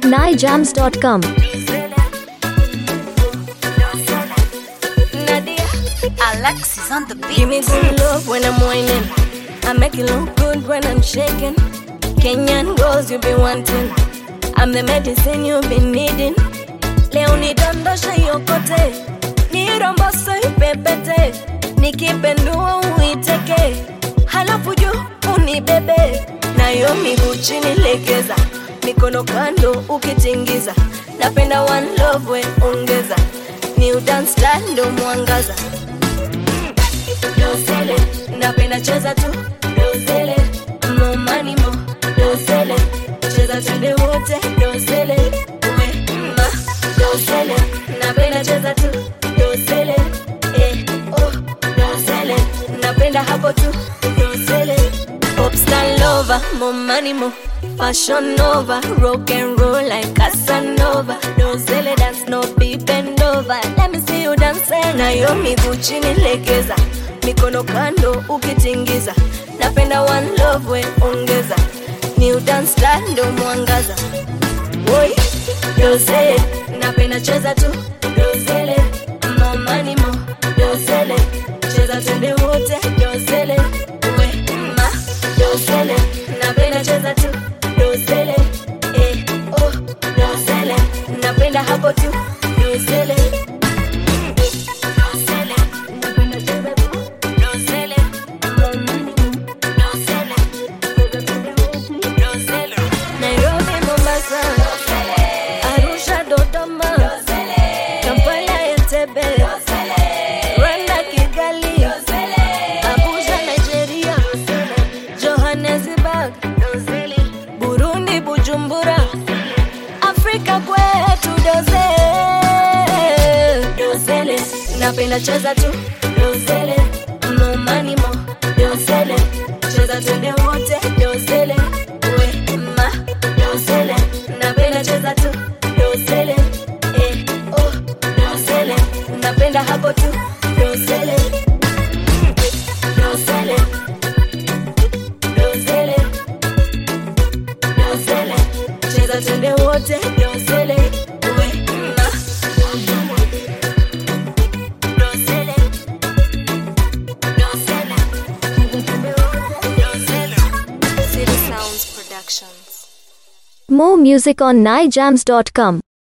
nijams.com. Nadia, Alexis on the give me beat. good love when I'm whining. I make it look good when I'm shaking. Kenyan girls you be wanting. I'm the medicine you've been needing. Leo nidondosha yokote, nirombose ipepete, nikipendua uiteke, halafu juu unibebe, nayo miguu chini legeza, mikono kando ukitingiza, napenda one love we ongeza, new dance style ndo mwangaza dosele napenda cheza tu dosele mo money mo dosele cheza twende wote dosele we ma dosele napenda cheza tu dosele eh oh dosele napenda hapo tu dosele popstar lover mo money mo fashion nova rock and roll like casanova dosele dance no be bend over let me see you dance nayo miguu chini legeza mikono kando ukitingiza napenda one love we ongeza new dance style ndo mwangaza Oi, dosele napenda cheza tu dosele mo money mo dosele cheza twende wote dosele we ma dosele napenda cheza tu dosele eh oh dosele napenda hapo tu dosele dosele napenda cheza tu dosele mo money mo dosele cheza twende wote dosele Nairobi Mombasa Arusha Dodoma Kampala Entebbe Rwanda Kigali Abuja Nigeria Johannesburg Burundi Bujumbura Afrika kwetu doze dozele napenda cheza tu dozele mo money mo dozele cheza twende wote dozele we ma dozele napenda cheza tu dozele eh oh dozele napenda hapo tu dozele dozele dozele dozele cheza twende wote dozele we ma dozele dozele cheza twende wote dozele City Sounds Productions More music on nijams.com.